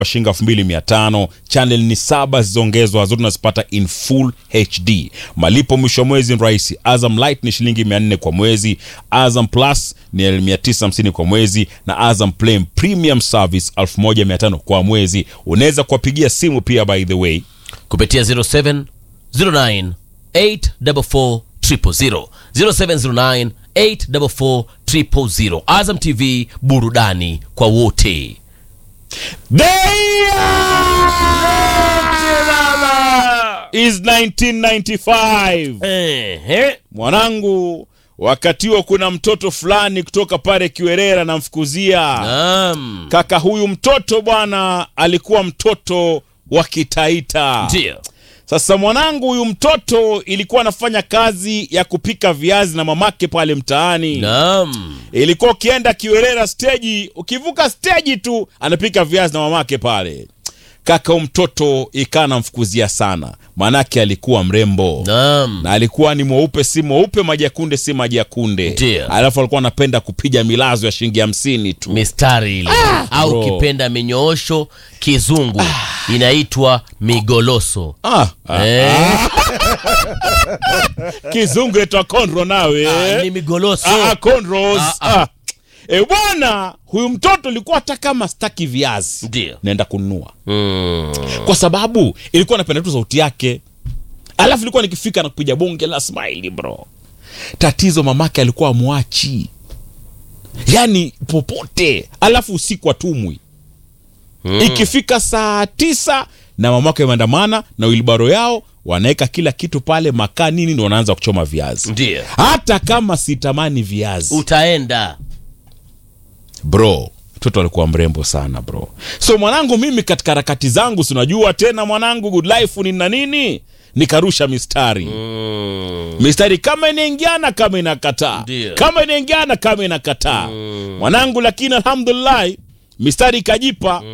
shilingi elfu mbili mia tano. Channel ni saba zilizoongezwa, zote unazipata in full HD. Malipo mwisho wa mwezi ni rahisi. Azam Light ni shilingi mia nne kwa mwezi, Azam Plus ni mia tisa hamsini kwa mwezi na Azam Play Premium Service elfu moja mia tano kwa mwezi. Unaweza kuwapigia simu pia, by the way kupitia 0709 844 000 0709 844 000. Azam TV, burudani kwa wote. is 1995 Ehe. mwanangu. Wakati huo kuna mtoto fulani kutoka pale Kiwerera namfukuzia Naam. kaka. Huyu mtoto bwana alikuwa mtoto wa Kitaita. Ndio. Sasa mwanangu, huyu mtoto ilikuwa anafanya kazi ya kupika viazi na mamake pale mtaani. Naam. Ilikuwa ukienda Kiwerera steji, ukivuka steji tu anapika viazi na mamake pale. Kaka huyu mtoto ikaa namfukuzia sana, maanake alikuwa mrembo Naam. na alikuwa ni mweupe si mweupe, maji ya kunde si maji ya kunde. Ndio. Alafu alikuwa anapenda kupiga milazo ya shilingi hamsini tu. mistari ile au bro. ukipenda minyoosho kizungu inaitwa migoloso Ah, ah, Eh, kizungu etwa konro nawe ah, ni migoloso Ah, cornrows. Ah, ah. Ah. E bwana, huyu mtoto ilikuwa hata kama staki viazi Ndio. naenda kununua, Mm. kwa sababu ilikuwa napenda tu sauti yake. Alafu ilikuwa nikifika na kupiga bonge la smile bro. Tatizo mamake alikuwa amwachi, yaani popote, alafu usiku atumwi Mm. ikifika saa tisa na mamake wameandamana na wilbaro yao wanaweka kila kitu pale, makaa nini, ndo wanaanza kuchoma viazi Ndio. hata kama sitamani viazi utaenda bro mtoto alikuwa mrembo sana bro so mwanangu mimi katika harakati zangu sinajua tena mwanangu good life ni na nini nikarusha mistari mm. mistari kama inaingiana kama inakataa Ndio. kama inaingiana kama inakataa mwanangu lakini alhamdulillah mistari ikajipa